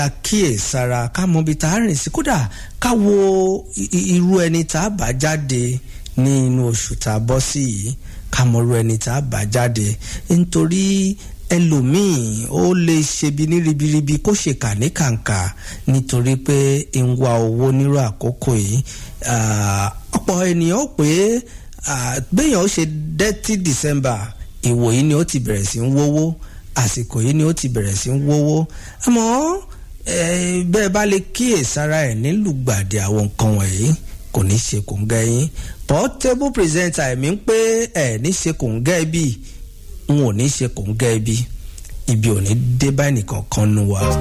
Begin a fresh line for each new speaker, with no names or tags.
kíyèsára ká mọ ibi tá a rìn sí kódà ká wo irú ẹni tá a bá jáde ní inú oṣù tá a bọ́ sí yìí ká mọ irú ẹni tá a bá jáde nítorí ẹlòmíì ó lè ṣebi ní ribiribi kó ṣe kà ní kàǹkà nítorí pé ń wá owó nírú àkókò yìí ọ̀pọ̀ ènìyàn ó pé béèyàn ó ṣe dẹ́tí December ìwò yìí ni ó ti bẹ̀rẹ̀ sí ń wówó àsìkò yìí ni ó ti bẹ̀rẹ̀ sí ń wówó àmọ́ bẹ́ẹ̀ bá lè kíyèsára ẹ̀ nílùgbàdì àwọn nǹkan wọ̀nyí kò ní ṣe kò ń gẹ́ yín portable presenter ẹ̀mí ń pé ẹ̀ ní ṣe kò ń gẹ́ bí n ò ní ṣe kò ń gẹ́ bí ibi ò ní dé bá ẹnìkan kan nu wa.